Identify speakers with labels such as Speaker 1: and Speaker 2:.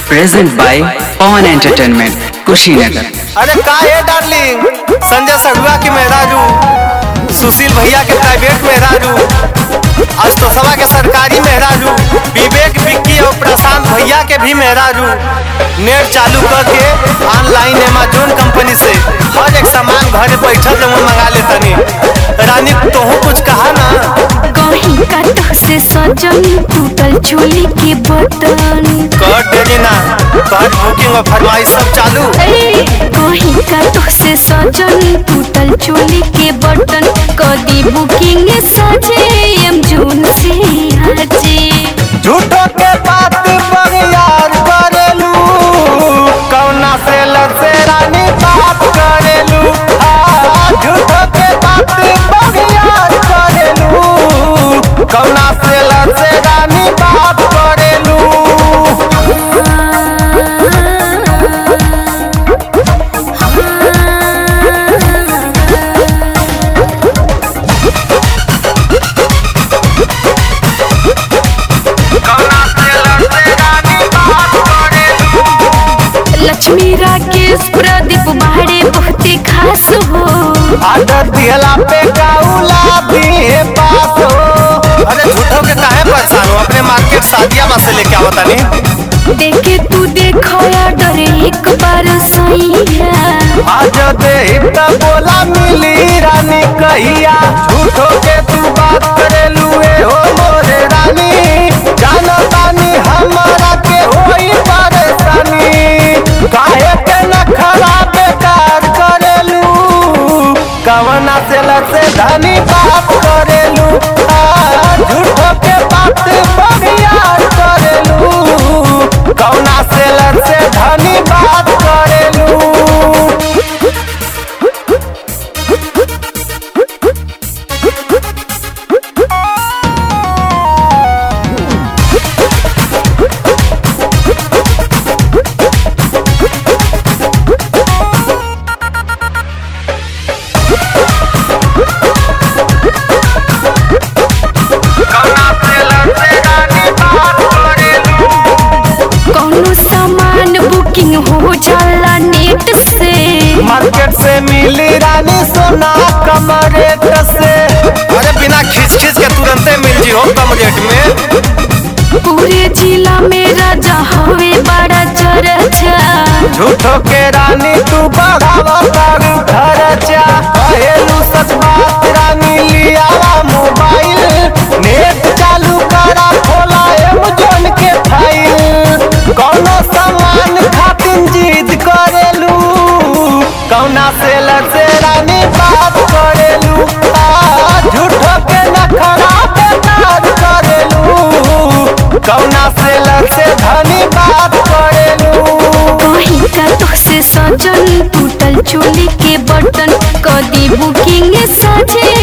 Speaker 1: present by Pawan entertainment Kushinagar
Speaker 2: अरे का है डार्लिंग संजय सड़ुआ की मेहराजू सुशील भैया के प्राइवेट मेहराजू अष्टोसवा के सरकारी मेहराजू विवेक विक्की और प्रशांत भैया के भी मेहराजू नेट चालू करके ऑनलाइन अमेजोन कंपनी से हर एक सामान घरे बैठल जमन मंगा ले तनी रानी तोहू कुछ कहा ना
Speaker 3: कहीं का तो से सजन टूटल चोली के बटन
Speaker 2: कर देगी ना तोहर बुकिंग और फरमाइश सब चालू
Speaker 3: ए, कहीं का तो से सजन टूटल चोली के बटन कदी बुकिंग सजे एम जून से आजे
Speaker 2: झूठो के बात पर यार करेलू कौना से लसे रानी बात करेलू हाँ, झूठो के बात पर यार करेलू कौना से लसे रानी बात करेलू कौना से लसे रानी बात करेलू
Speaker 3: लक्ष्मी राकेश प्रदीप बाड़े बहुते खास हो
Speaker 2: आदर दिहला पे काउला दिए पास हो अरे झूठो के काहे परेशान हो अपने मार्केट सादिया में से लेके आवता नहीं
Speaker 3: देखे तू देखो ऑर्डर एक बार सैया
Speaker 2: आज दे त बोला मिली रानी कहिया झूठो के तू बात करे लुए हो मोरे रानी जानो तानी हमारा के होई परेशानी काहे के न खराब बेकार करेलू कवना से लसे धनी बात करेलू आ, झूठो के बात बगियार करेलू कवना से लसे धनी बात करेलू कौना से लसे रानी बात करेलू
Speaker 3: कौनो सामान बुकिंग हो जाला नेट से
Speaker 2: मार्केट से मिली रानी सोना कम रेट से अरे बिना खींच खींच के तुरंते मिल जी हो कम रेट में
Speaker 3: पूरे जिला में राजा हवे बड़ा चर्चा
Speaker 2: झूठो के रानी तू बढ़ावा कर खर्चा कहेलू सच बात रानी लियावा मोबाइल नेट चालू करा खोला एमेजोन के फाइल कौनो सामान खातिर जिद करेलू कौना से लसे रानी बात करेलू आ, झूठो के नखरा बेकार करेलू कौना से लसे धनी बात करेलू
Speaker 3: कहीं का तो से सजन टूटल चोली के बटन कदी बुकिंग सजे